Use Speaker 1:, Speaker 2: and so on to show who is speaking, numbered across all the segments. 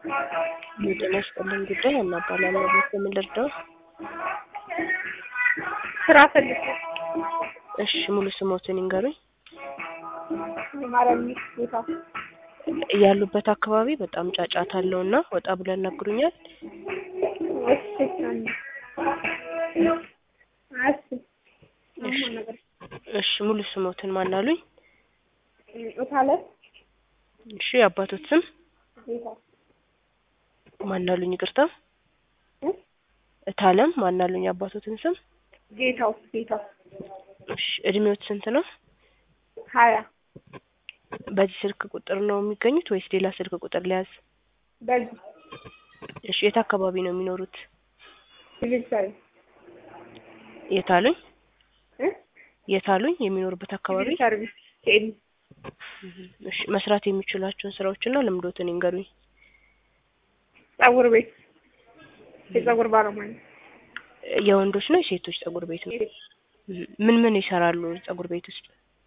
Speaker 1: የጤና ይስጥልኝ ጉዳይ እናባላለሁ። በምን ልርዳው?
Speaker 2: ስራ ፈልጌ
Speaker 1: እሺ ሙሉ ስሞትን ይንገሩኝ።
Speaker 2: ማረሚ ቦታ
Speaker 1: ያሉበት አካባቢ በጣም ጫጫታ አለው እና ወጣ ብለው ያናግሩኛል።
Speaker 2: እሺ አንዴ እሺ አሁን ነገር
Speaker 1: እሺ ሙሉ ስሞትን ማን አሉኝ?
Speaker 2: እታለ
Speaker 1: እሺ የአባቶት ስም
Speaker 2: ጌታ
Speaker 1: ማን አሉኝ? ይቅርታ
Speaker 2: እ
Speaker 1: እታለም ማን አሉኝ? የአባቶትን ስም
Speaker 2: ጌታው ጌታው
Speaker 1: እሺ እድሜዎት ስንት ነው?
Speaker 2: ሀያ
Speaker 1: በዚህ ስልክ ቁጥር ነው የሚገኙት ወይስ ሌላ ስልክ ቁጥር ሊያዝ?
Speaker 2: በዚህ
Speaker 1: እሺ የት አካባቢ ነው የሚኖሩት?
Speaker 2: ሲቪል ሰርቪስ
Speaker 1: የት አሉኝ?
Speaker 2: እ
Speaker 1: የት አሉኝ? የሚኖሩበት አካባቢ
Speaker 2: ሲቪል ሰርቪስ ቴዲ
Speaker 1: እሺ መስራት የሚችሏቸውን ስራዎችና ልምዶትን ይንገሩኝ።
Speaker 2: ጸጉር ቤት የጸጉር ባለሙያ ነኝ።
Speaker 1: የወንዶች ነው የሴቶች ጸጉር ቤት ነው? ምን ምን ይሰራሉ ጸጉር ቤት ውስጥ?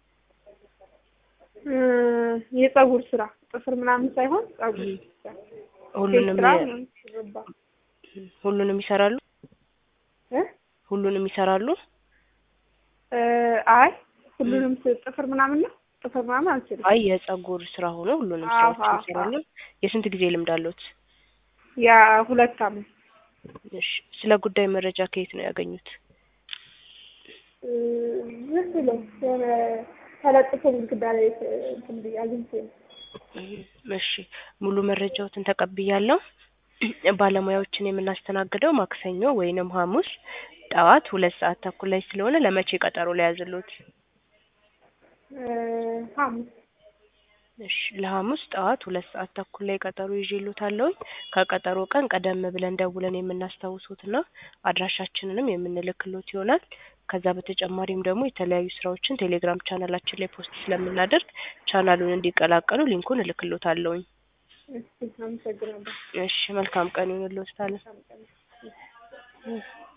Speaker 2: እ የጸጉር ስራ ጥፍር ምናምን ሳይሆን ጸጉር ስራ
Speaker 1: ሁሉንም
Speaker 2: ስራ
Speaker 1: የ-
Speaker 2: ምናምን ሹሩባ
Speaker 1: ሁሉንም ይሰራሉ?
Speaker 2: እ
Speaker 1: ሁሉንም ይሰራሉ?
Speaker 2: እ አይ ሁሉንም ስ- ጥፍር ምናምን ነው ጥፍር ምናምን አልችልም።
Speaker 1: አይ የጸጉር ስራ ሆኖ ሁሉንም
Speaker 2: አዎ፣
Speaker 1: ስራዎች
Speaker 2: አዎ፣
Speaker 1: ይሰራሉ። የስንት ጊዜ ልምድ አለዎት?
Speaker 2: ያ ሁለት አመት
Speaker 1: እሺ ስለ ጉዳይ መረጃ ከየት ነው ያገኙት?
Speaker 2: እ ዝም ብሎ የሆነ ተለጥፎ ግድግዳ ላይ ት- እንትን ብዬ አግኝቼ ነው።
Speaker 1: እሺ ሙሉ መረጃዎትን ተቀብያለሁ። ባለሙያዎችን የምናስተናግደው ማክሰኞ ወይንም ሐሙስ ጠዋት ሁለት ሰዓት ተኩል ላይ ስለሆነ ለመቼ ቀጠሮ ሊያዝልዎት?
Speaker 2: እ ሐሙስ
Speaker 1: እሺ ለሐሙስ ጠዋት ሁለት ሰዓት ተኩል ላይ ቀጠሮ ይዤልዎታለሁኝ። ከቀጠሮ ቀን ቀደም ብለን ደውለን የምናስታውሶትና አድራሻችንንም የምንልክሎት ይሆናል። ከዛ በተጨማሪም ደግሞ የተለያዩ ስራዎችን ቴሌግራም ቻናላችን ላይ ፖስት ስለምናደርግ ቻናሉን እንዲቀላቀሉ ሊንኩን እልክሎታለሁኝ።
Speaker 2: እሺ አመሰግናለሁ።
Speaker 1: እሺ መልካም ቀን ይሁንልዎት ታለ
Speaker 2: በጣም ቀን